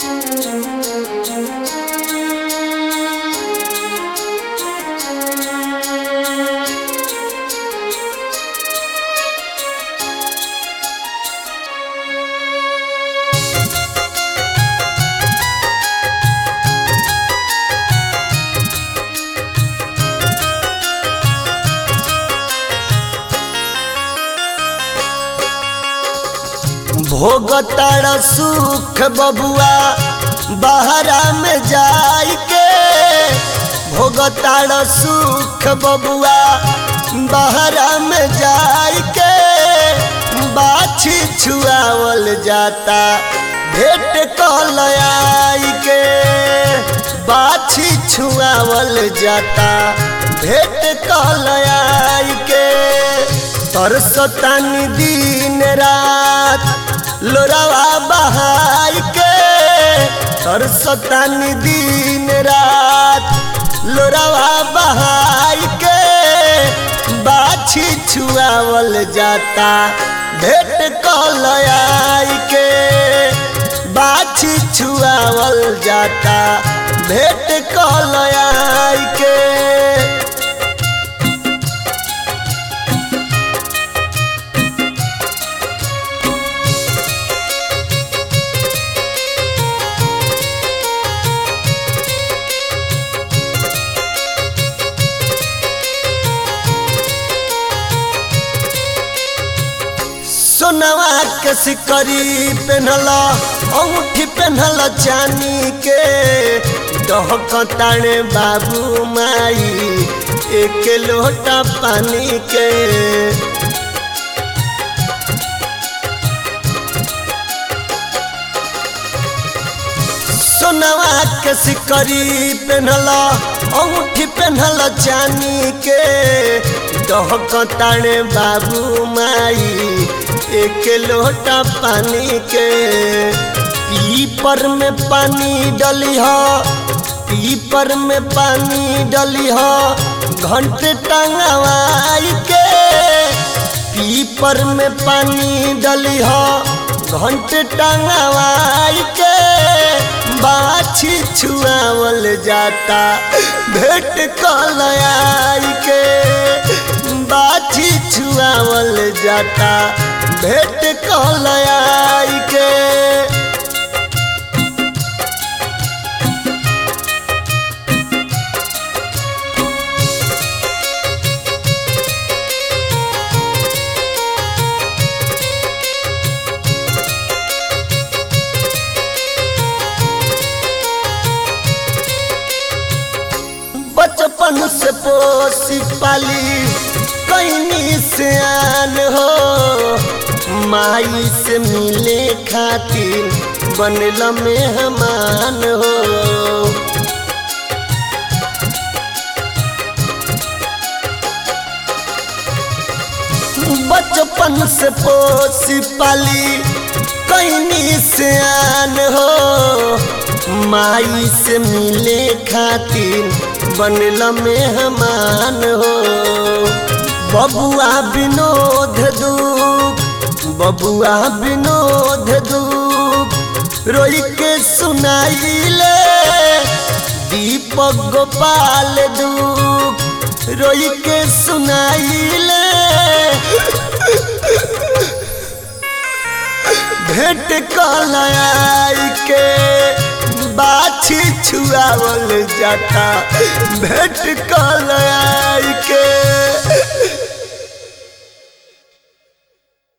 भोगतार सुख बबुआ बहरा में जाई के भोगतार सुख बबुआ बहरा में जाई के बाछी छुआवल जाता भेंट कल आई के बाछी छुआवल जाता भेंट कल आई के तरसतानी दिन रात लोरावा बहाई के तरसतानी दिन रात लोरावा बहाई के बाछी छुआवल जाता भेंट कल आई के बाछी छुआवल जाता भेंट कल आई के सोनवा के सिकरी पेनहल अंगूठी पेनहल चानी के डहकताणे बाबू माई एक लोटा पानी के सोनवा के सिकरी पेनहल अंगूठी पेनहल चानी के डहकताणे बाबू माई एक लोटा पानी के पीपर में पानी डली हो पीपर में पानी डली हो घंटे टंगवाई के पीपर में पानी डली हो घंटे टंगवाई के बाछी छुआवल जाता भेंट कल आई के बाछी छुआवल जाता भेंट कल आई के बचपन से पोसी पाली कैनी से आन हो माई से मिले खातिर बनल मेहमान हो बचपन से पोसी पाली कैनी से आन हो माई से मिले खातिर बनल मेहमान हो बबुआ विनोद दूप बबुआ विनोद दूप रोई के सुनाइले दीपक गोपाल दूप रोई के सुनाइले भेंट कल आई के बाछी छुआवल जाता भेंट कल